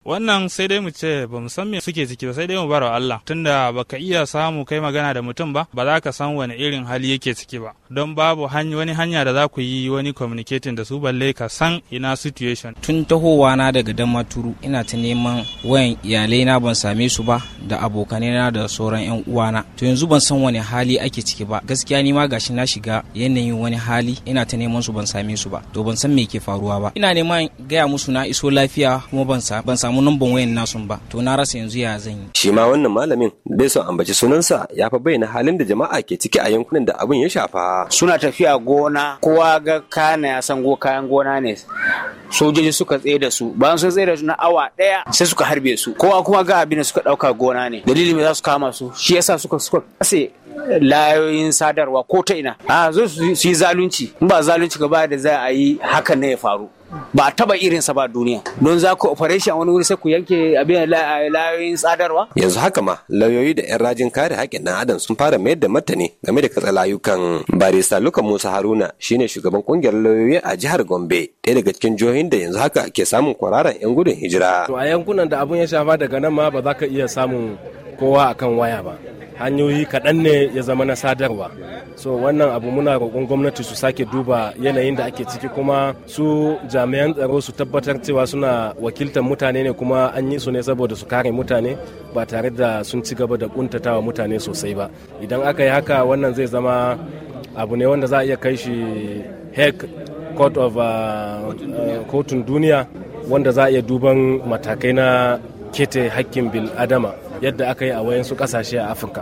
Wannan sai dai mu ce ba mu san me suke ciki ba sai dai mu bar wa Allah tunda baka iya samu kai magana da mutum ba ba za ka san wani irin hali yake ciki ba don babu wani hanya da za ku yi wani communicating da su balle ka san ina situation. Tun tahowa na daga Damaturu ina ta neman wayan iyalai na ban same su ba da abokanai na da sauran yan uwana to yanzu ban san wani hali ake ciki ba gaskiya ni ma gashi na shiga yanayin wani hali ina ta neman su ban same su ba to ban san me ke faruwa ba ina neman gaya musu na iso lafiya kuma ban ban samu namban wayan nasu ba to na rasa yanzu ya zan yi shi ma wannan malamin bai son ambaci sunansa ya fa bayyana halin da jama'a ke ciki a yankunan da abin ya shafa suna tafiya gona kowa ga kana ya san go kayan gona ne sojoji suka tsaye da su bayan sun tsaye da su na awa daya sai suka harbe su kowa kuma ga abin da suka dauka gona ne dalilin me za su kama su shi yasa suka suka kase layoyin sadarwa ko ta ina a zo su yi zalunci in ba zalunci gaba da za a yi hakan ne ya faru ba a taba irinsa ba duniya don za ku operation wani wuri sai ku yanke abin layoyin sadarwa yanzu haka ma lauyoyi da 'yan rajin kare haƙƙin ɗan adam sun fara mayar da martani game da katsa layukan barista luka musa haruna shine shugaban kungiyar lauyoyi a jihar gombe ɗaya daga cikin jihohin da yanzu haka ke samun kwararan 'yan gudun hijira to a yankunan da abun ya shafa daga nan ma ba za ka iya samun kowa akan waya ba hanyoyi kaɗan ne ya zama na sadarwa so wannan abu muna roƙon gwamnati su sake duba yanayin da ake ciki kuma su jami'an tsaro su tabbatar cewa suna wakiltar mutane ne kuma an yi su ne saboda su kare mutane ba tare da sun ci gaba da kuntatawa mutane sosai ba idan aka yi haka wannan zai zama abu ne wanda za a iya kai shi hague court of kotun duniya wanda za a iya duban matakai na kete hakkin bil adama yadda aka yi a wayansu kasashe a afirka